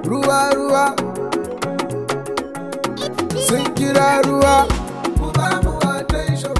ruwa ruwa sun kira ruwa ku ba mu attention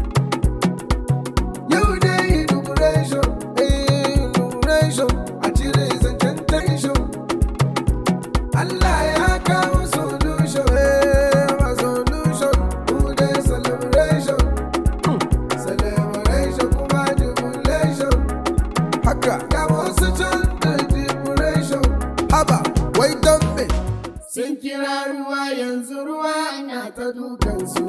yau dai inauguration eh inauguration a cire zancen tension Allah ya kawo solution eh ma solution mu dai celebration celebration kuma jubilation haka ga wasu can da jubilation haba wai don me sun kira ruwa yanzu ruwa na ta dukansu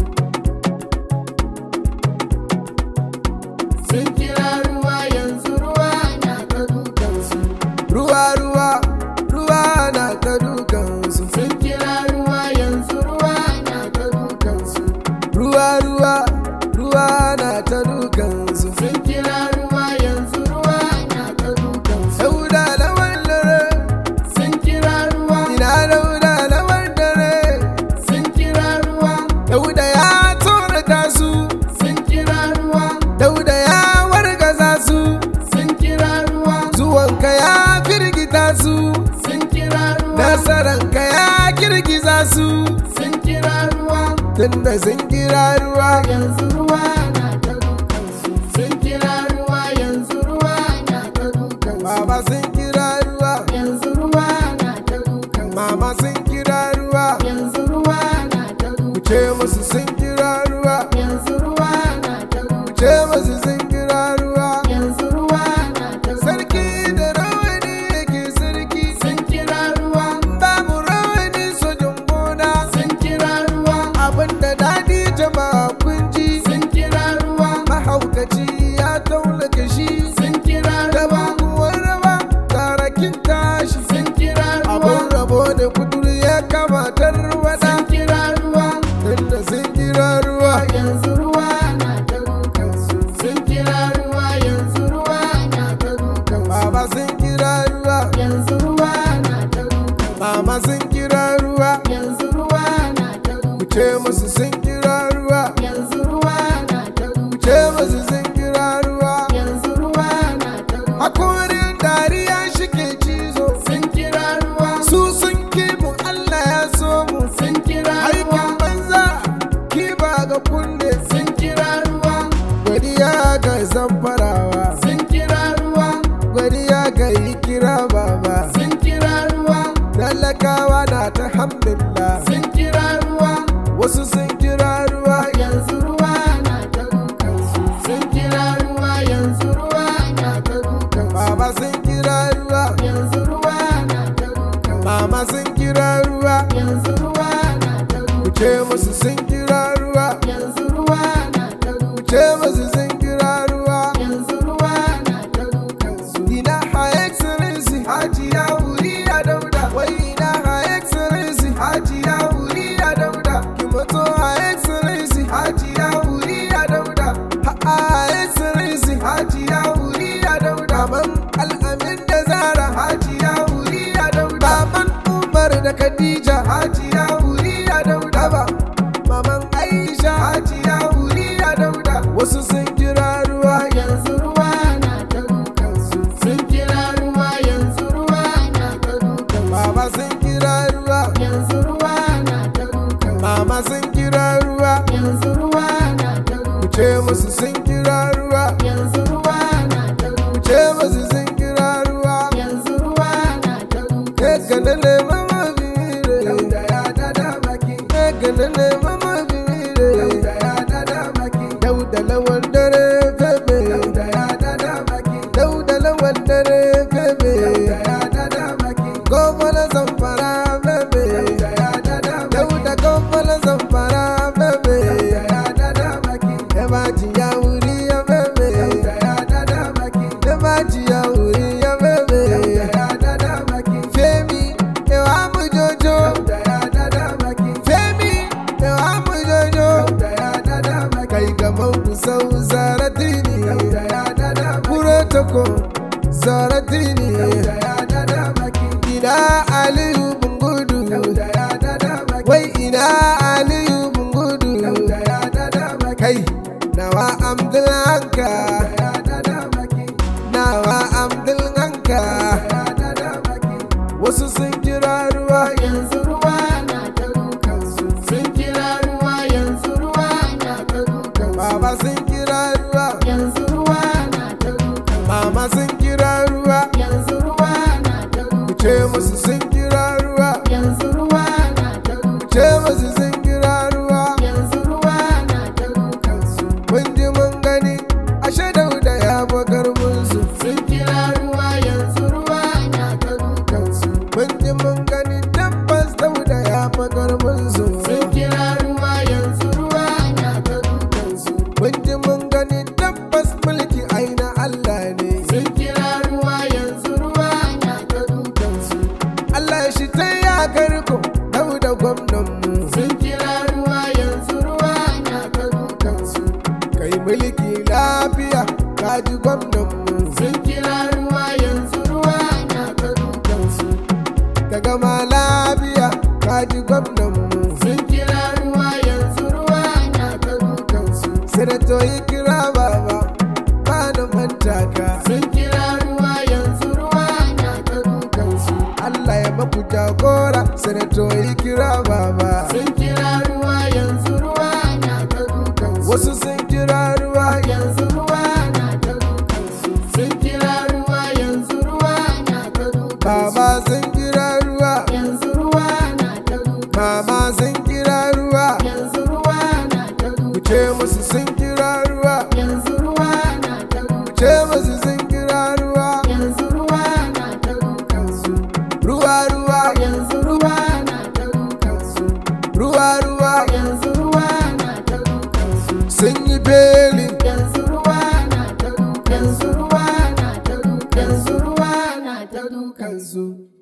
sun kira ruwa yanzu ruwa na ta dukansu ruwa ruwa ruwa na ta dukansu sun kira ruwa yanzu ruwa na ta dukansu ruwa ruwa ruwa na ta dukansu sun kira ruwa yanzu ruwa na ta dukansu dauda lawan dare sun kira ruwa ina dauda lawan dare sun kira ruwa dauda ya tsorata su sun kira ruwa dauda ya wargaza su sun kira ruwa zuwanka ya firgita su sun kira ruwa nasaranka ya girgiza su sun kira ruwa tunda sun kira ruwa yanzu ruwa na ta dukansu sun kira ruwa yanzu ruwa na ta dukansu baba sun kira ruwa yanzu ruwa na ta dukansu mama sun kira ruwa yanzu ruwa na ta dukansu ce musu sun kira ruwa yanzu ruwa na ta dukansu ce musu sun kira ruwa yanzu ruwa na ta sarki da rawani yake sarki sun kira ruwa babu rawani sojin gona sun kira ruwa abinda dadi jama'a kun ji sun kira ruwa mahaukaci ya taulaka shi sun kira ruwa kuwa rawa tarakin tashi sun kira ruwa abin rabo da kudur ya kamatar wada sun kira ruwa tunda sun kira ruwa yanzu ruwa na ta dukansu sun kira ruwa yanzu ruwa na ta dukansu baba sun kira ruwa yanzu ruwa na ta dukansu mama sun kira ruwa yanzu ruwa na ta dukansu ce musu sun kira ruwa yanzu ruwa na ta dukansu ce musu sun kira ruwa yanzu ruwa na ta dukansu hakorin dariya shike cizo sun kira ruwa su sun kimu Allah ya so mu sun kira ruwa aikin banza kiba ga kunne sun kira ruwa godiya ga zamfarawa sun kira ruwa godiya ga yi kira baba sun kira ruwa talakawa na ta hamdulillah sun kira ruwa wasu sun kira ruwa yanzu ruwa na ta dukansu sun kira ruwa yanzu ruwa na ta dukansu baba sun kira ruwa yanzu ruwa na ta dukansu mama sun kira ruwa yanzu ruwa na ta dukansu ce musu sun kira ruwa yanzu ruwa na ta dukansu ce musu sun kira ruwa yanzu ruwa na ta dukansu ina ha excellency hajiya wuri ya dauda wai ina ha excellency hajiya wuri ya dauda ki mutu ha excellency hajiya wuri ya dauda ha ha excellency hajiya wuri ya dauda man al'amin da zara hajiya wuri ya dauda man umar da khadija hajiya wuri ya dauda ba maman aisha hajiya wuri ya dauda wasu sun kira ruwa yanzu ruwa na ta dukansu sun kira ruwa yanzu ruwa na ta dukansu baba sun kira ruwa yanzu ruwa na ta dukansu mama sun kira ruwa yanzu ruwa na ta dukansu ce musu sun kira ruwa yanzu ruwa na ta dukansu ce musu sun kira ruwa yanzu ruwa na ta dukansu ka nale mama bire dauda ya dada baki ka nale mama bire dauda ya dada baki dauda lawan dare febe dauda ya dada baki dauda lawan dare febe dauda ya dada baki gomala zamfara febe dauda ya dada baki dauda gomala zamfara febe dauda ya dada baki ebaji ya wuri ya febe dauda ya dada baki ebaji ya wuri ya febe dauda ya dada baki femi ewa mu jojo dauda ya dada baki femi ewa mu jojo dauda ya dada baki kai gaban ku sau zaratini dauda ya dada baki protocol zaratini dauda ya dada baki ina aliyu bungudu dauda ya dada baki wai ina aliyu bungudu dauda ya dada baki kai nawa amdulanka dauda ya dada baki nawa amdulanka dauda ya dada baki wasu sun kira mama sun kira ruwa yanzu ruwa na ta dukan mama sun kira ruwa yanzu ruwa na ta ku dukan ce musu sun kira ruwa yanzu ruwa na ta ku dukan ce musu sun kira ruwa yanzu ruwa na ta dukan su ruwa ruwa yanzu ruwa na ta dukan su ruwa ruwa yanzu ruwa na ta dukan su sun yi beli yanzu ruwa na ta dukan yanzu ruwa na ta dukan yanzu ruwa na ta dukan kansu